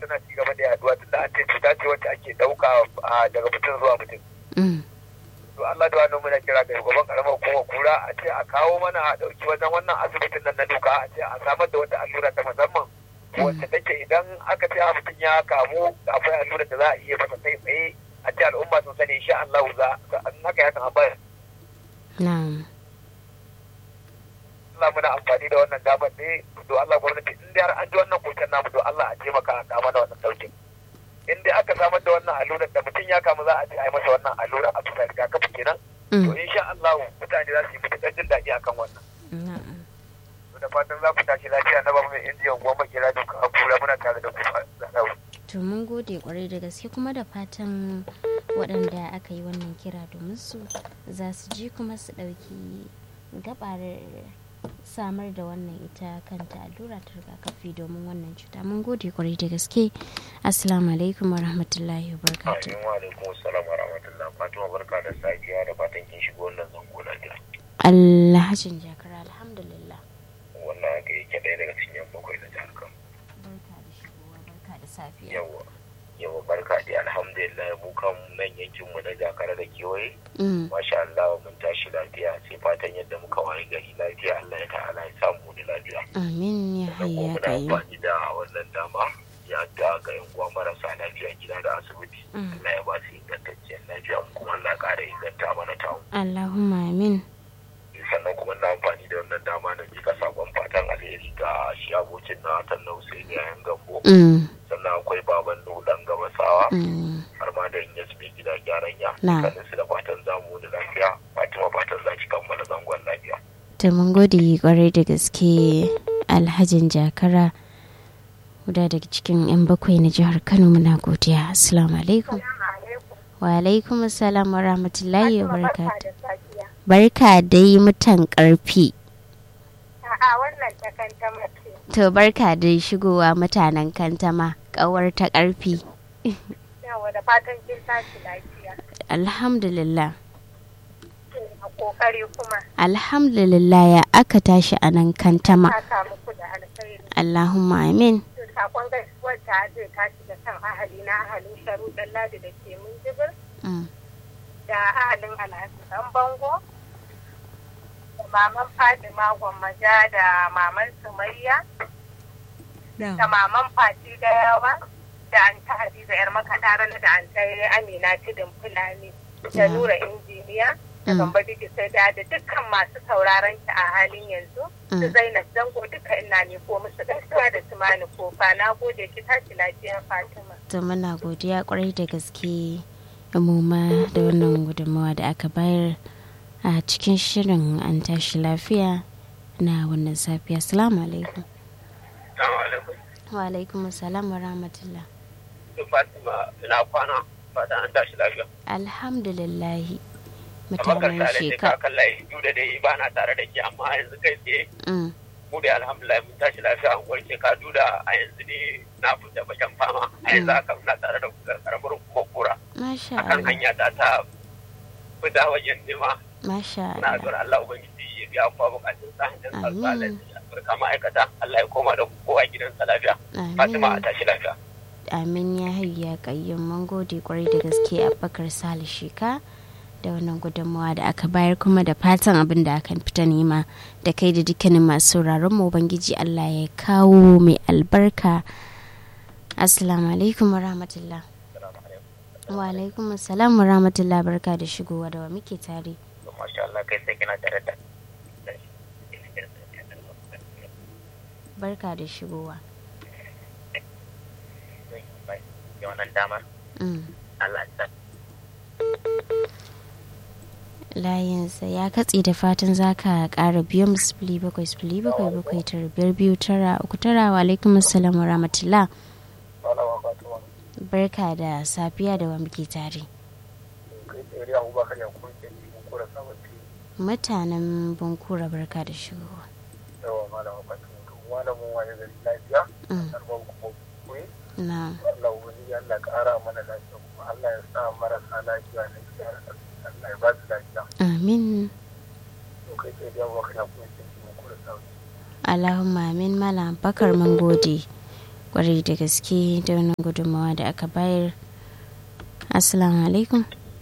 tana ci gaba da yaduwa tunda an ce cuta ce wacce ake ɗauka daga mutum zuwa mutum. To Allah da wannan muna kira ga shugaban karamar hukumar kura a ce a kawo mana a ɗauki wajen wannan asibitin nan na duka a ce a samar da wata allura ta musamman wacce take idan aka ce mutum ya kamu akwai allura da za a iya masa kai tsaye a ce al'umma sun sani insha Allah za a haka ya kan bayar. Na'am. Allah muna amfani da wannan damar ne to Allah gwamnati in dai har an ji wannan koken namu to Allah a taimaka a kama da wannan daukin in dai aka samar da wannan allurar da mutum ya kamu za a ce a yi masa wannan allura a bisa rigakafi kenan to insha Allah mutane za su yi matuƙar jin daɗi akan wannan to da fatan za ku tashi lafiya na babu mai indiyan goma kira duka a kura muna tare da ku a to mun gode kwarai da gaske kuma da fatan waɗanda aka yi wannan kira domin su za su ji kuma su ɗauki gabar samar da wannan ita kanta allura ta rigakafi domin wannan cuta mun gode kwarai da gaske assalamu alaikum wa rahmatullahi wa barakatuh wa alaikum assalam wa rahmatullahi fatima barka da safiya da fatan kin shigo wannan zango lafiya alhajin jakara alhamdulillah wannan haka yake ɗaya daga cikin yan bakwai na jihar kano barka da shigowa barka da safiya yawa yawa barka da alhamdulillah mu kan nan yankin mu na jakara da kewaye masha Allah mun tashi lafiya sai fatan yadda muka waye gari lafiya Allah ya ta'ala ya samu da lafiya amin ya hayya kai amfani da wannan dama ya ta ga yan uwa marasa lafiya gida da asibiti Allah ya ba su ingantacciyar lafiya kuma Allah ya ƙara inganta mana tawo Allahumma amin sannan kuma na amfani da wannan dama na jika sakon fatan alheri ga shi abokin na tanna Hussein yayin gambo sannan akwai baban nuhu dan gabasawa har ma da inyas mai gida gyaran ya sannan su da fatan zamu da lafiya fatima fatan za ki kammala zangon lafiya ta mun gode kwarai da gaske alhajin jakara guda daga cikin yan bakwai na jihar kano muna godiya assalamu alaikum wa alaikum assalam wa rahmatullahi wa barakatuh barka dai mutan karfi A'a wannan ta kantama ce. to barka da shigowa mutanen kantama kawar ta karfi Yawa da fatan kin tashi lafiya. alhamdulillah A kokari kuma alhamdulillah ya aka tashi a nan kantama ta samu ku da alkhairi. allahumma amin To sakon gaisuwar ta zai tashi da kan ahali na ahalin sharuɗan ladi da ke mun jibir da ahalin alhaji dan bango da maman Fatima Gwammaja da maman Sumayya da maman Fati da yawa da an ta Hadiza yar makaɗa da an ta Amina Tidin Fulani da Nura injiniya da Gamba sai da da dukkan masu sauraron ki a halin yanzu su Zainab Zango duka ina ne ko musu gaisuwa da Tumani Kofa na gode ki tashi lafiya Fatima. to muna godiya kwarai da gaske mu ma da wannan gudunmawa da aka bayar a cikin shirin an tashi lafiya na wannan safiya salamu alaikum wa alaikum salam wa rahmatullah fatima ina kwana fatan an tashi lafiya alhamdulillahi abakar mutanen tare da sheka kakan layi duk da dai ba na tare da ke amma yanzu kai tsaye mu dai alhamdulillah mun tashi lafiya an warke ka duda a yanzu ne na fita bakin fama a yanzu haka muna tare da kuka karamar kuma kura masha akan Allah hanya ta ta fita wajen nema masha na Allah zuwa Allah ubangiji ya biya kuma bukatun sa hanyar Amin. alƙalin Afirka ma'aikata Allah ya koma da kowa gidansa lafiya Fatima a amin tashi lafiya amin ya hayya kayyum mun gode kwarai da gaske a bakar sale sheka da wannan gudunmawa da aka bayar kuma da fatan abin da aka fita nema da kai da dukkanin masu sauraron mu ubangiji Allah ya kawo mai albarka assalamu alaikum wa rahmatullah wa alaikum assalam wa rahmatullah barka da shigowa da wa muke tare masha Allah kai sai kina tare da barka da shigowa wannan damar mm. Allah ya layinsa ya katse da fatan za ka ƙara biyu mu sifili bakwai sifili bakwai bakwai tara biyar biyu tara uku tara wa alaikum assalam wa rahmatullah Malama Fatima barka da safiya da wa muke tare kai tsere Abubakar ya kuma ke cikin kura sabon mutanen bankura barka da shigowa yawa malama Fatima to malamin waye gari lafiya Mm. karban kuma kuyi na Allah ubangiji Allah ƙara mana lafiya kuma Allah ya sa marasa lafiya na gida Allah ya ba su lafiya amin to kai tsere Abubakar ya kuma ke cikin kura sabon allahumma amin malam bakar mun gode kwarai da gaske da wannan gudunmawa da aka bayar assalamu alaikum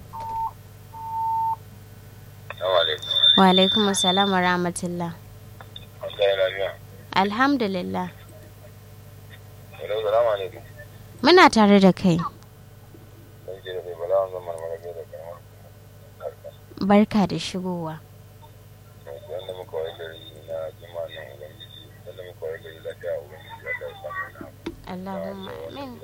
wa alaikum assalam wa rahmatullah alhamdulillah muna tare da kai barka da shigowa Allahumma amin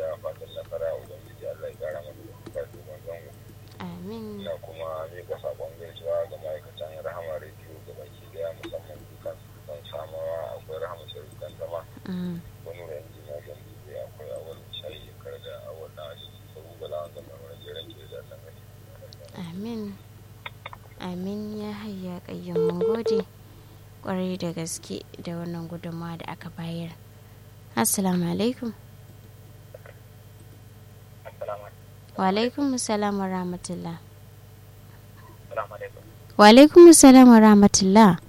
amin ina kuma mika sakon gaisuwa ga ma'aikatan rahama rediyo ga baki daya musamman dukkan kan samawa akwai rahama sarautan zama wani da yanzu na gan dubu akwai awal shayi kar da awal na asibiti sabu bala wanda mai wani jiran ke da nan amin amin ya hayya kayyum mun gode kwarai da gaske da wannan gudunmawa da aka bayar assalamu alaikum wa alaikum salam wa rahmatullah wa alaikum salam wa rahmatullah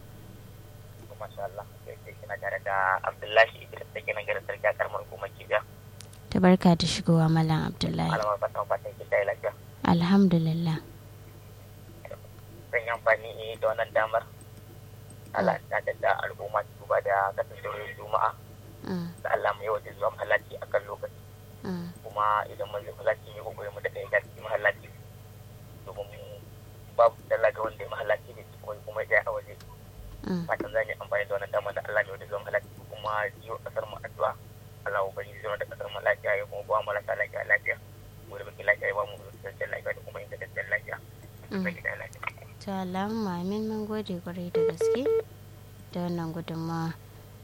Abdullahi Idris da ke nan garin sarki a karamar hukumar Kibiya. ta barka da shigowa malam abdullahi Alamar fatan fatan ki tayi lafiya. alhamdulillah Zan yi amfani da wannan damar. Allah ta da al'umma su ba da kasancewar Juma'a. Mm, Da Allah mu yawaita zuwa mahallaci a kan lokaci. mm, Kuma idan mun je mahallaci ne kokari mu daɗa ya cikin mahallaci. Domin babu dalla ga wanda ya mahallaci ne kuma kuma ya a waje. mm. Fatan zan yi amfani da wannan damar da Allah ya yawaita zuwa mahallaci kuma yi wa kasar mu addu'a. Allah ubangiji zai da kasar mu lafiya ya kuma ba mu marasa lafiya lafiya. Mu da muke lafiya ya ba mu cikakken lafiya da kuma ingantaccen lafiya. Mm. Zan gida lafiya. ta alamu amin mun gode kwarai da gaske da wannan gudunmawa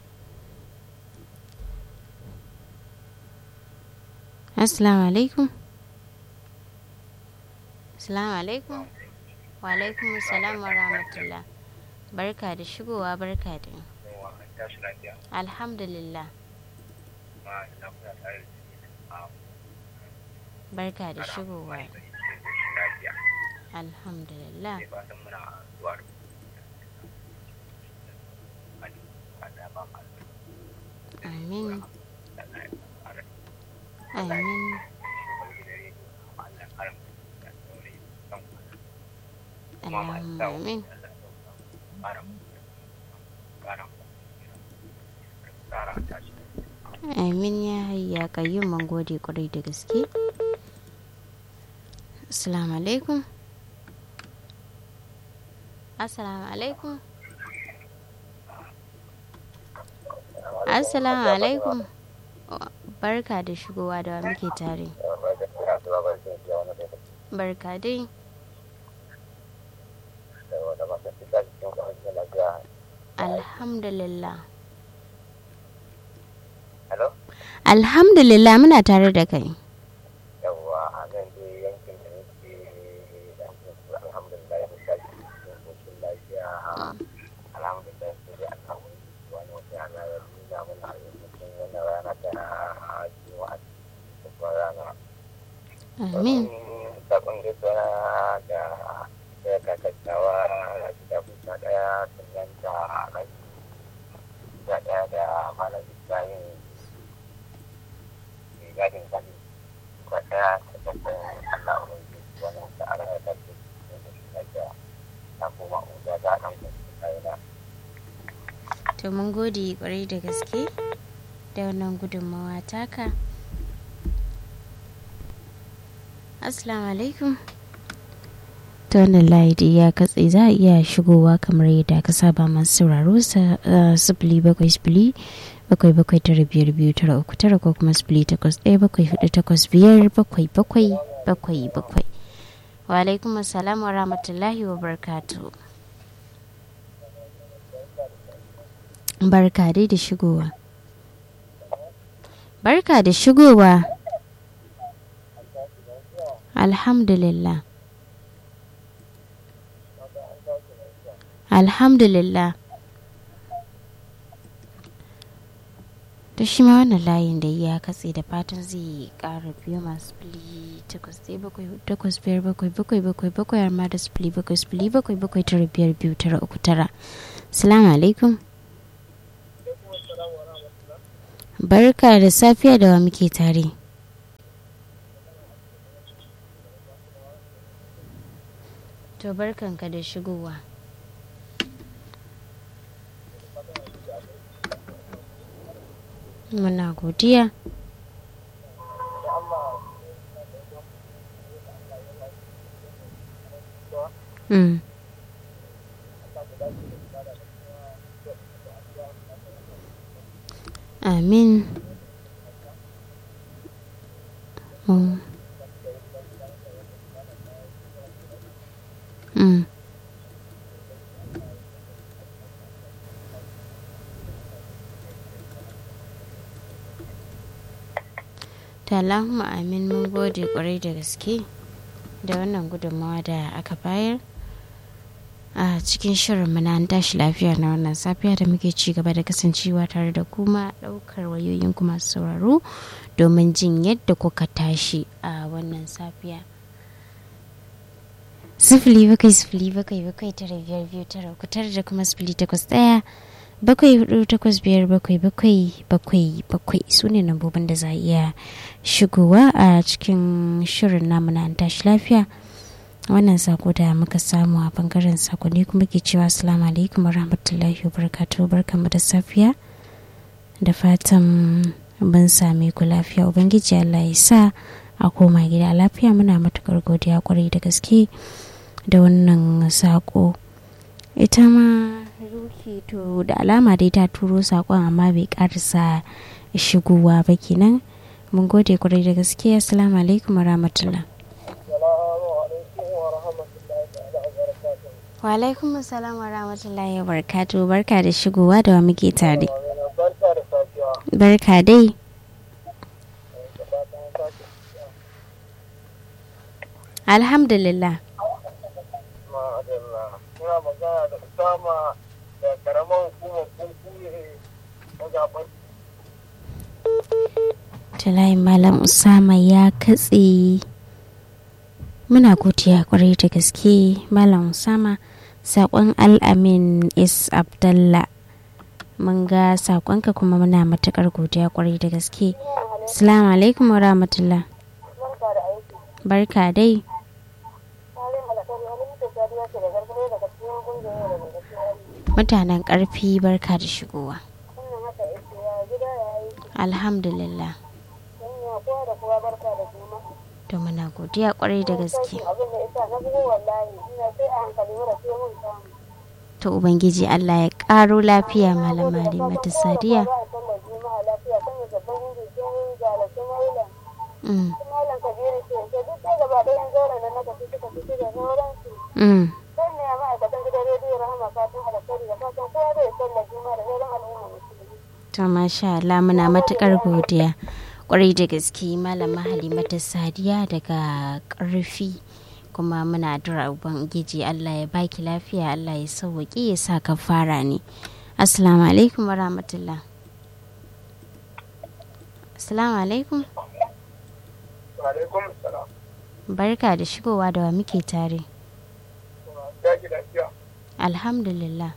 assalamu alaikum assalamu alaikum wa alaikum assalam wa rahmatullah barka da shigowa barka da tashi lafiya alhamdulillah ma ina kuna tare da barka da shigowa lafiya alhamdulillah sai fatan muna zuwa da ba ma amin da na fara amin Allah karam da sauri kan allahumma amin karam karam kara tashi amin ya hayya kayyum mun gode kwarai da gaske assalamu alaikum assalamu alaikum assalamu alaikum barka da shigowa da wa muke tare barka dai alhamdulillah Hello? alhamdulillah muna tare da kai yawwa a nan dai yankin da nake yankin su alhamdulillah mun tashi cikin koshin lafiya alhamdulillah sai dai Allah wani wani wata rana ya nuna mana a yankin wannan rana ta juma'a da kuma rana amin sakon gaisuwa da da kakatawa da gida kusa daya sannan da rai da daya da malam ibrahim mai gadin gani kwa daya ta babban allah wani wani wata ara ya tafi da shi lafiya na kuma uda da ɗan kusa kaina to mun gode kwarai da gaske da wannan gudunmawa taka assalamu alaikum ta wannan layi ya katse za a iya shigowa kamar yadda aka saba masu sauraro sa sifili bakwai sifili bakwai bakwai tara biyar biyu tara uku tara ko kuma sifili takwas ɗaya bakwai hudu takwas biyar bakwai bakwai bakwai bakwai wa alaikum assalam wa rahmatullahi wa barakatuhu barka dai da shigowa barka da shigowa alhamdulillah alhamdulillah to shi ma wannan layin da ya katse da fatan zai kara biyu masu fili takwas ɗaya bakwai hudu takwas biyar bakwai bakwai bakwai bakwai har ma da sifili bakwai sifili bakwai bakwai tara biyar biyu tara uku tara salamu alaikum barka da safiya da wa muke tare to barkanka da shigowa muna godiya Mm. Amin. Mm. Mm. Allahumma amin mun gode kwarai da gaske da wannan gudunmawa da aka bayar a cikin shirin muna an tashi lafiya na wannan safiya da muke ci gaba da kasancewa tare da kuma daukar wayoyin kuma sauraro domin jin yadda kuka tashi a wannan safiya sifili bakwai sifili bakwai bakwai tara biyar biyu tara uku tara da kuma sifili takwas ɗaya bakwai hudu takwas biyar bakwai bakwai bakwai bakwai su ne lambobin da za a iya shigowa a cikin shirin namu na tashi lafiya wannan sako da muka samu a bangaren sakonni kuma ke cewa assalamu alaikum wa rahmatullahi wa barakatuhu barkamu da safiya da fatan ban same ku lafiya ubangiji allah ya sa a koma gida lafiya muna matukar godiya kwarai da gaske da wannan sako ita ma ruki to da alama dai ta turo sakon amma bai karasa shigowa ba kenan mun gode kwarai da gaske assalamu alaikum wa rahmatullah wa alaikum assalam wa rahmatullahi wa barakatuh barka da shigowa da wa muke tare barka dai alhamdulillah muna magana da Usama da karamar hukumar kunkuye na zaben Talayin Malam Usama ya katse muna godiya kwarai da gaske Malam Usama saƙon al'amin is Abdallah mun ga saƙonka kuma muna matuƙar godiya kwarai da gaske Assalamu alaikum wa rahmatullah barka dai mutanen ƙarfi barka da shigowa alhamdulillah to muna godiya kwarai da gaske to ubangiji allah ya ƙaro lafiya malama mata sadiya Mm. Mm. to masha Allah muna matukar godiya kwarai da gaske malama halimata sadiya daga karfi kuma muna addu'a ubangiji Allah ya baki lafiya Allah ya sauwaƙi ya sa ka fara ne assalamu alaikum wa rahmatullah assalamu alaikum alaikum salam barka da shigowa da wa muke tare daji lafiya alhamdulillah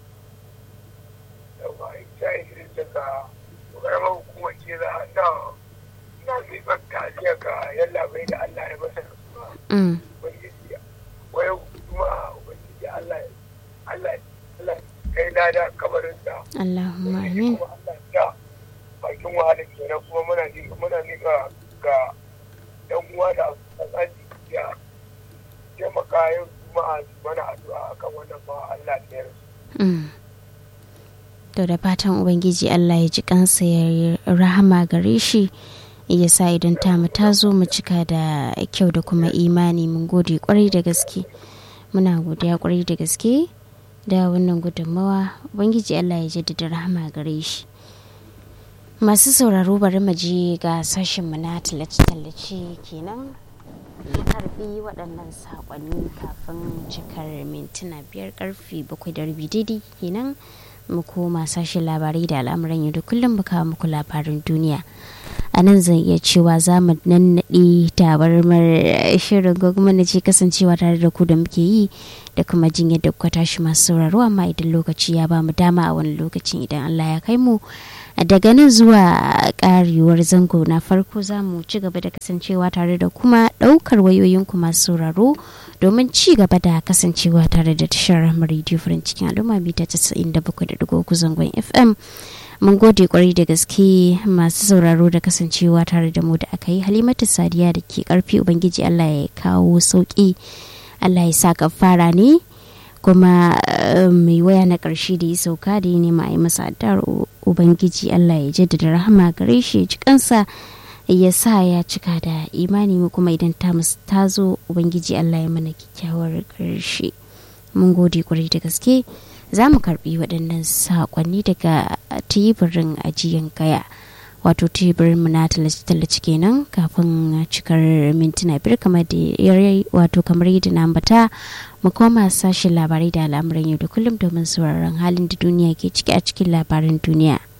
yawa ita yi daga karamar hukumar ce za a na na miƙar tafiya ga yalla bai da Allah ya masa mm. ubangiji wai kuma ubangiji Allah Allah Allah kai na da kabarin da Allahumma amin kuma Allah ya bakin wahala kenan kuma muna miƙa muna miƙa ga yan uwa da abokan ya taimaka yin juma'a mana addu'a akan wannan ba Allah ya rasu Mm. to da fatan ubangiji allah ya ji kansa ya yi rahama gare shi ya sa idan tamu ta zo mu cika da kyau da kuma imani mun gode kwarai da gaske muna godiya kwarai da gaske da wannan gudunmawa ubangiji allah ya jaddada rahama gare shi masu sauraro bari mu je ga sashenmu na tallace-tallace kenan ya karbi waɗannan saƙonni kafin cikar mintuna biyar karfe bakwai da rabi daidai kenan mu koma sashen labarai da al'amuran yau da kullum mu kawo muku labarin duniya a nan zan iya cewa za mu nannaɗe tabarmar shirin gwagwamna ce kasancewa tare da ku da muke yi da kuma jin yadda kuka tashi masu sauraro amma idan lokaci ya ba mu dama a wani lokacin idan allah ya kai mu daga nan zuwa karewar zango na farko za mu ci gaba da kasancewa tare da kuma ɗaukar wayoyinku masu sauraro domin ci gaba da kasancewa tare da tashar radio farin cikin al'umma mita 97.3 zangon fm mun gode kwarai da gaske masu sauraro da kasancewa tare da mu da aka yi halimatu sadiya da ke karfi ubangiji allah ya kawo sauki allah ya sa fara ne kuma mai waya na karshe da ya sauka da ya nema a yi masa addu'ar ubangiji allah ya jaddada rahama gare shi ji kansa ya sa ya cika da imani mu kuma idan ta zo ubangiji allah ya mana kyakkyawar karshe mun gode kwarai da gaske za mu karbi waɗannan saƙonni daga teburin ajiyan kaya wato teburin mu na tallace kenan kafin cikar mintuna biyar kamar da wato kamar yadda na ambata mu koma sashen labarai da al'amuran yau da kullum domin sauraron halin da duniya ke ciki a cikin labaran duniya